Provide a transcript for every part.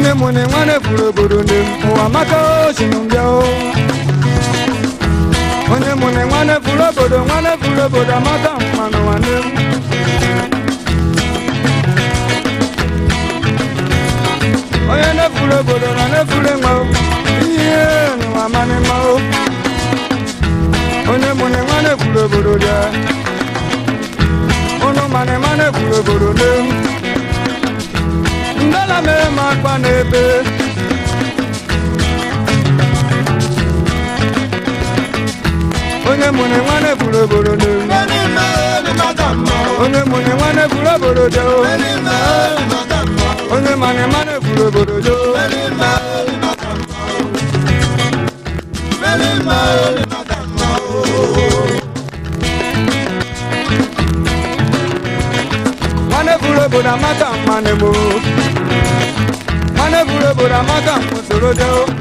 onye mụ na nwanne furu obodo nne m ụwa maka osimiri mbịa o onye mụ na nwanne furu obodo nwanne furu obodo amaka mmanụ nwanne m onye nefuru obodo na nefuru enwe o ihe n'ụwa manị mma o onye mụ na nwanne furu obodo bịa ụnụ manị manị furu obodo nne m ndala mere m akpa n'ebe onye mụ na nwanne furu obodo nne m onye mụ na nwanne furu obodo bịa o onye manị manị furu obodo bịa o nwanne furu obodo amaka mmanụ m o nwanne furu obodo amaka m soro bịa o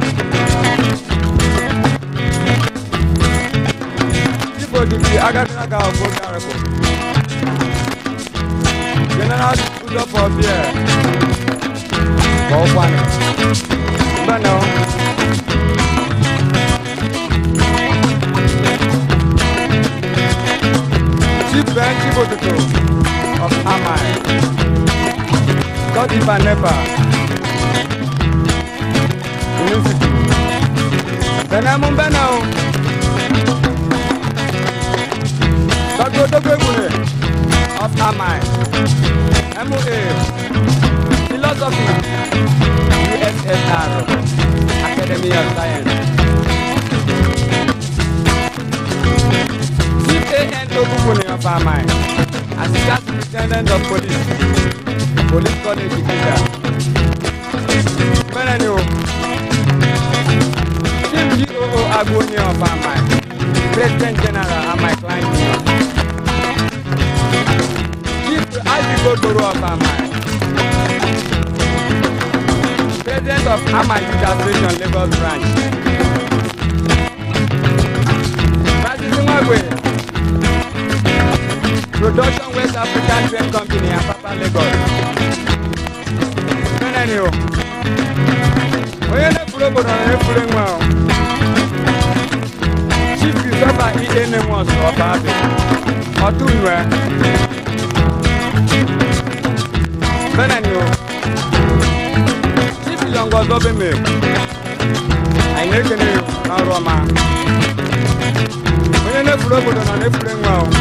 Igbo dịbi agadi aga ọgbọ garịbụ general udo for beer ka ọ kwanị mbenụ chief ben chibotuto of amai dọdịba nepa university benemu benụ dọdụ odogwu egbure of amai MOA, Philosophy, USSR, Academy of Science. Chief A.N. Tokukuni of Amai, Assistant Superintendent of Police, Police College Ikita. Benenu, Chief G.O.O. Agoni of Amai, President General Amai Klein Union. Chief Ajigodoro of Amai. President of Amai Youth Association Lagos Branch. Francis Nwagwe. Production West African Train Company Apapa Lagos. Meneni o. Onye na-efuru obodo na-efuru nwa o. Chief Christopher E. Enemos of Abia. Ọtụnwe. Benani o. Chief Yongo Zobeme. Anyị na-ekene n'ọrụ ọma. Onye na-efuru obodo na na-efuru nwa o.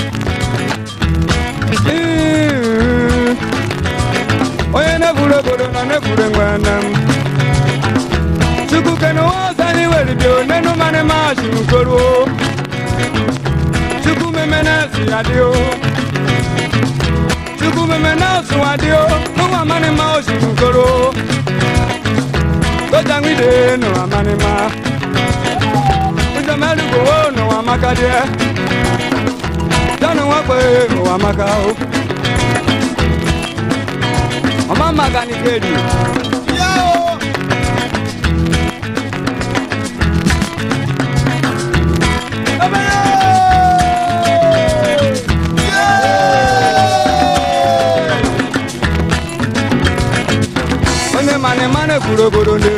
Onye na-efuru obodo na na-efuru nwa nne m. Chukwu kene ụwa ọzọ anyị were bịa onenu mmanụ maasị n'ukoro o. Chukwu meme na-esi ya dị o. Chukwu meme na-asụ adị o. N'ụwa mmanụ ma o si n'ukoro o. Koja nwide n'ụwa mmanụ ma. Njem elugo o n'ụwa maka dị e. Jọnụ nwakpe n'ụwa maka o. Ọma maka n'ikedi. Onye mane mane kwuru obodo ndị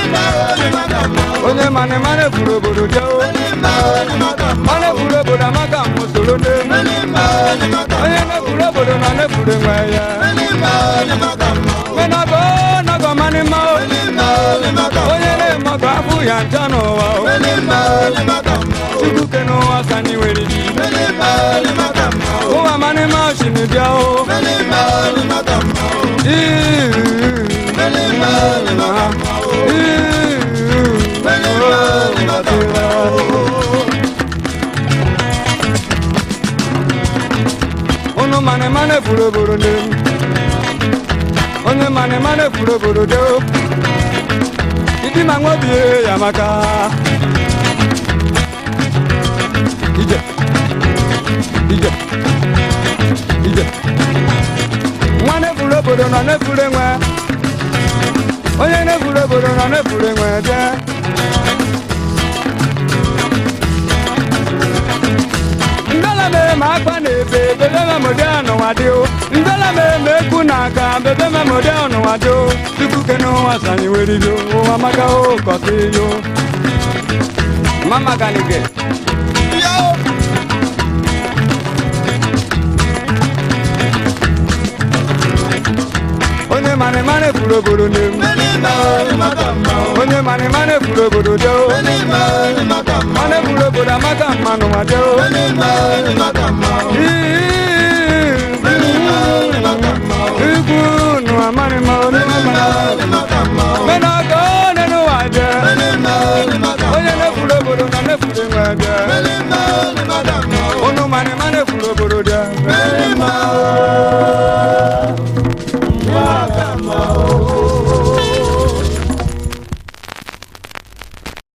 onye mane mane kwuru obodo dị o mane kwuru obodo amaka mụ soro ndị onye na-ekwuru obodo na na-ekwuru enwe ya menago nago mane ma o onye na-eme ọgụ afụ ya ncha n'ụwa o chukwu ke n'ụwa ka anyị nwere ji ụwa mane ma o si n'bịa o Unu mane mane furu obodo ndị m. Onye mane mane furu obodo dị o. Idi ma nwa obie ya maka. Ije. Ije. Ije. Nwa na-efuru obodo nọ na-efuru enwe. Onye na-efuru obodo nọ na-efuru enwe bịa. Ndala mere m akpa na ebe bebe m mode ọnụnwa dị o mbela m eme ekwu na aka bebe m mode ọnụnwa dị o chukwu ke n'ụwa sanyị were yo ụwa maka o kọta yo mama ganige onye mane mane furu obodo na-emu onye mane mane furu obodo dị o mane furu obodo amaka mmanụ nwa dị o ikwu nụ amarị ma onye mena ka ọ nenu wa je onye nefuru obodo na nefuru nwe je unu mane mane furu obodo dị